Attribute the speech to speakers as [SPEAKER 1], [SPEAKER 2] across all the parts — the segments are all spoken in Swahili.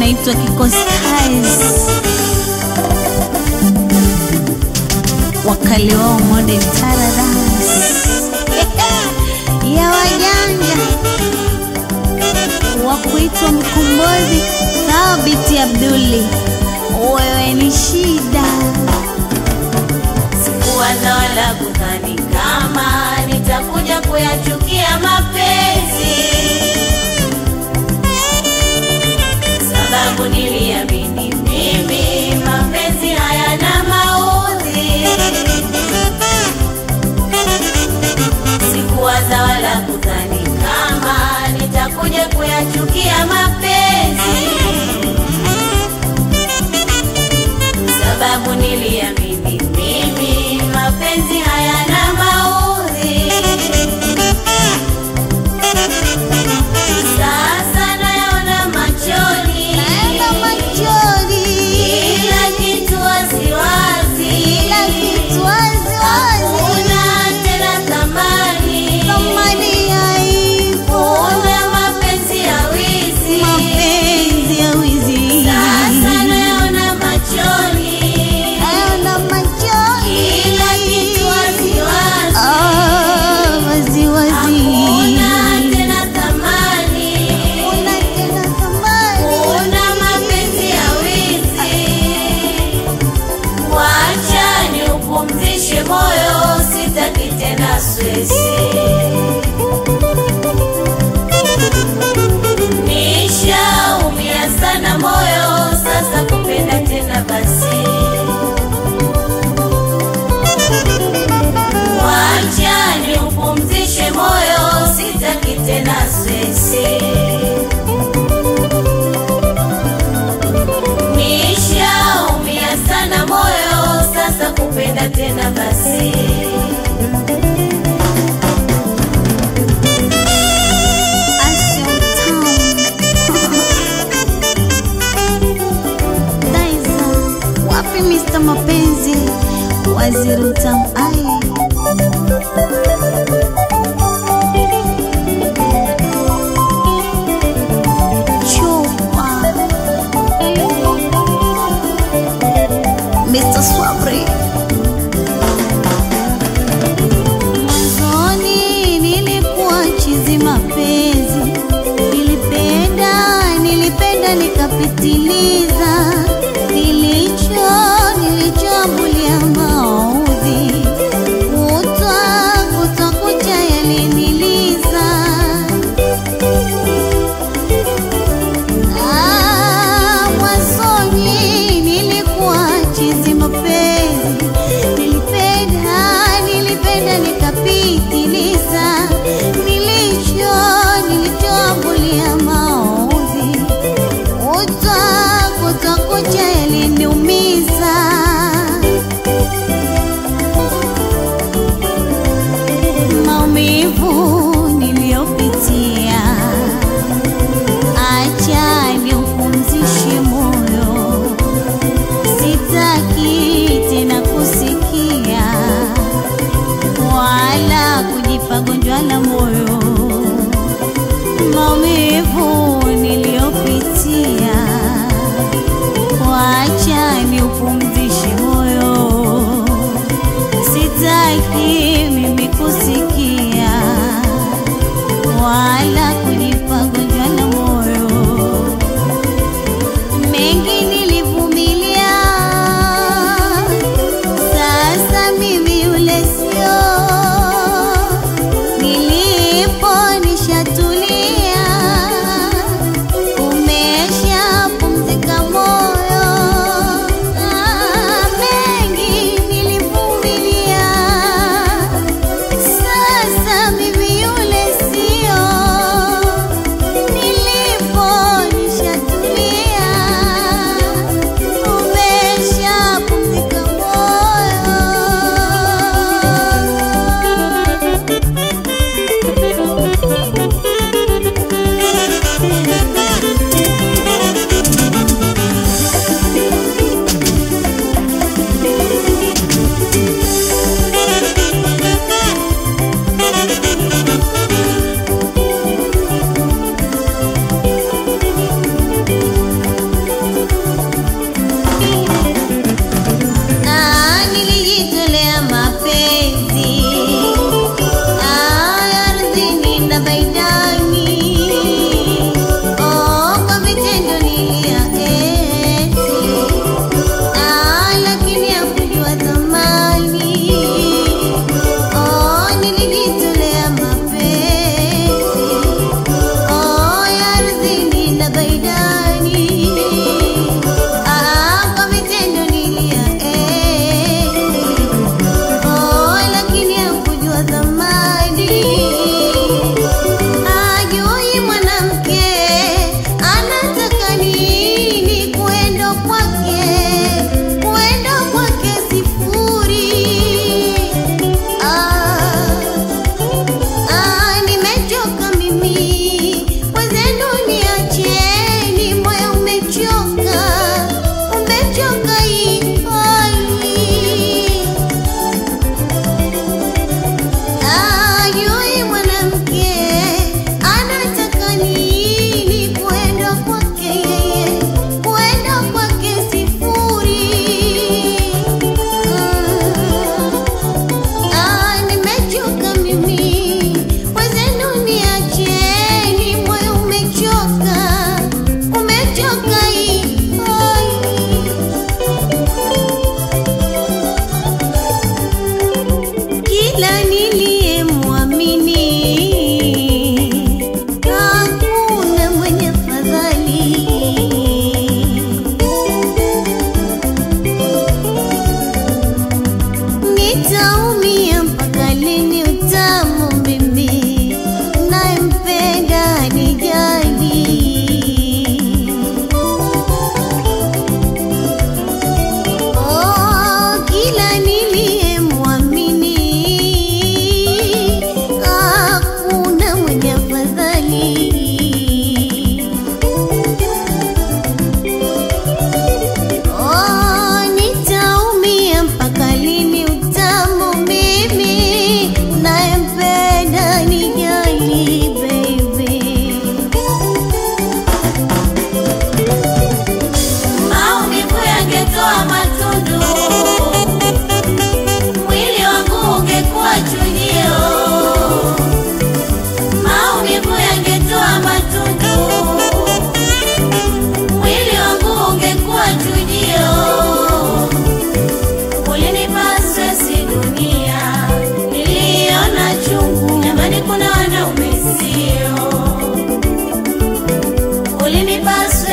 [SPEAKER 1] inaitwa Kikoskais, wakali wao Modern Paradise ya wajanja wa kuitwa mkombozi Thabiti Abduli, wewe ni shida.
[SPEAKER 2] Sikuwaza wala kudhani kama nitakuja kuyachukia mapenzi, sababu niliamini mimi mapenzi hayana maudhi. Sikuwaza wala kudhani kama nitakuja kuyachukia mapenzi, sababu niliamini mimi mapenzi hayana maudhi. Sasa nayaona machoni,
[SPEAKER 1] Naenda machoni,
[SPEAKER 2] kila kitu waziwazi,
[SPEAKER 1] kila kitu wazi wazi,
[SPEAKER 2] hakuna tena thamani,
[SPEAKER 1] thamani haipo,
[SPEAKER 2] kuna mapenzi ya wizi.
[SPEAKER 1] mapenzi ya wizi.
[SPEAKER 2] Sasa nayaona machoni,
[SPEAKER 1] Naona machoni,
[SPEAKER 2] kila kitu waziwazi,
[SPEAKER 1] Ah, wazi wazi,
[SPEAKER 2] hakuna tena thamani,
[SPEAKER 1] Hakuna tena thamani.
[SPEAKER 2] kuna mapenzi ya wizi. Wacha niupumzishe moyo, sitaki tena swesi. Nishaumia sana moyo, sasa kupenda tena basi. Wacha niupumzishe moyo, sitaki tena swesi. Nishaumia sana moyo, sasa kupenda tena basi.
[SPEAKER 1] Action Town. Daiza, wapi Mr. Mapenzi, waziri utamu ai chupa Mr. Swabri Mwanzoni nilikuwa chizi mapenzi, nilipenda nilipenda nikapitiliza, nilicho nilichoambulia maudhi, kutwa kutwa kucha yaliniliza. Ah, mwanzoni nilikuwa chizi mapenzi, nilipenda nilipenda nikapitiliza, nilicho nilichoambulia maudhi, kutwa kutwa kucha yaliniumiza. Maumivu niliyopitia acha niupumzishe moyo, sitaki tena kusikia wala kujipa gonjwa la moyo. Maumivu niliyopitia, wacha niupumzishe moyo, sitaki mimi kusikia wala kujipa gonjwa la moyo.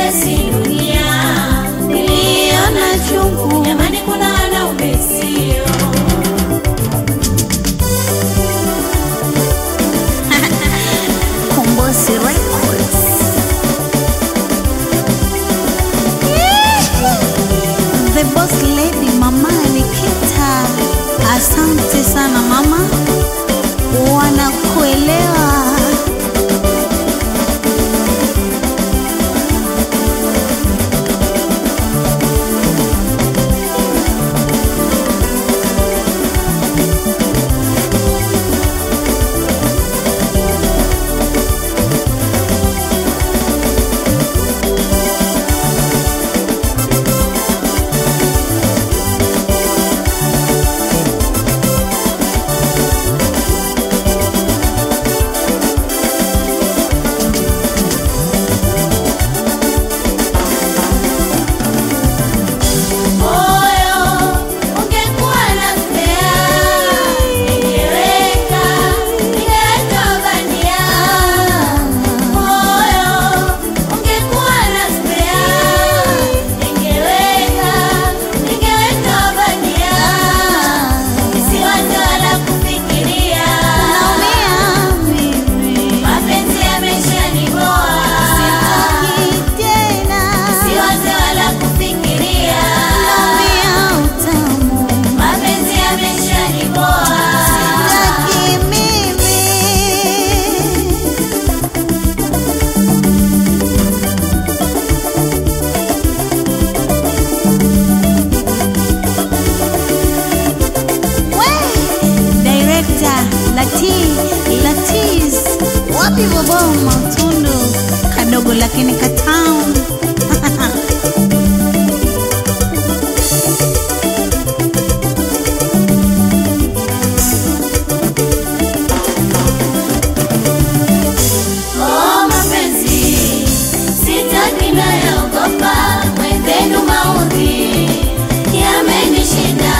[SPEAKER 2] stresi dunia, niliona chungu. Jamani, kuna wanaume sio
[SPEAKER 1] Kombosi Records. The boss lady mama Nikita, asante sana mama, wanakuelewa.
[SPEAKER 2] moyo ungekuwa na spea, ningeweka ningeweka bandia. Moyo ungekuwa na spea, ningeweka ningeweka bandia. Nisiwaze wala kufikiria,
[SPEAKER 1] Naumia mimi,
[SPEAKER 2] mapenzi yameshaniboa.
[SPEAKER 1] sitaki tena.
[SPEAKER 2] Nisiwaze wala kufikiria,
[SPEAKER 1] Naumia utamu,
[SPEAKER 2] mapenzi yameshaniboa.
[SPEAKER 1] sitaki mimi. We, Director Lati Latiz, wapi bobo matundu kadogo lakini katamu
[SPEAKER 2] Oh, mapenzi sitaki nayaogopa, mwenzenu maudhi yamenishinda.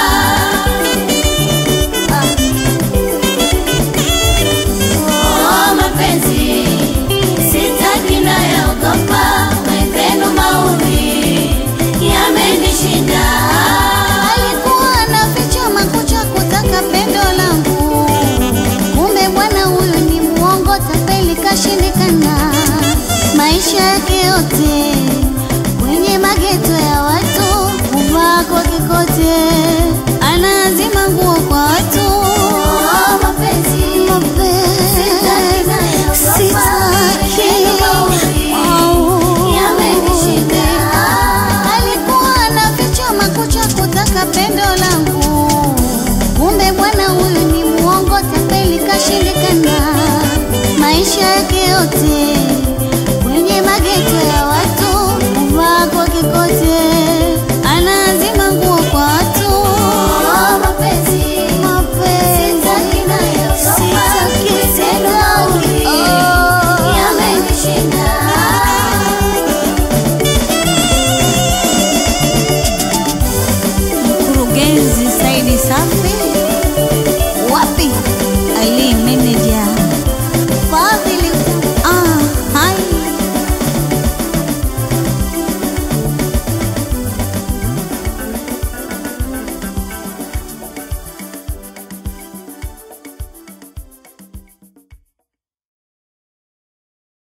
[SPEAKER 2] Oh, mapenzi sitaki nayaogopa, mwenzenu maudhi yamenishinda.
[SPEAKER 1] alikuwa anaficha makucha kutaka pendo langu, kumbe bwana huyu ni muongo, tapeli kashindikana. Maisha yake yote kwenye mageto ya watu, kuvaa kwa kikote, anaazima nguo kwa watu,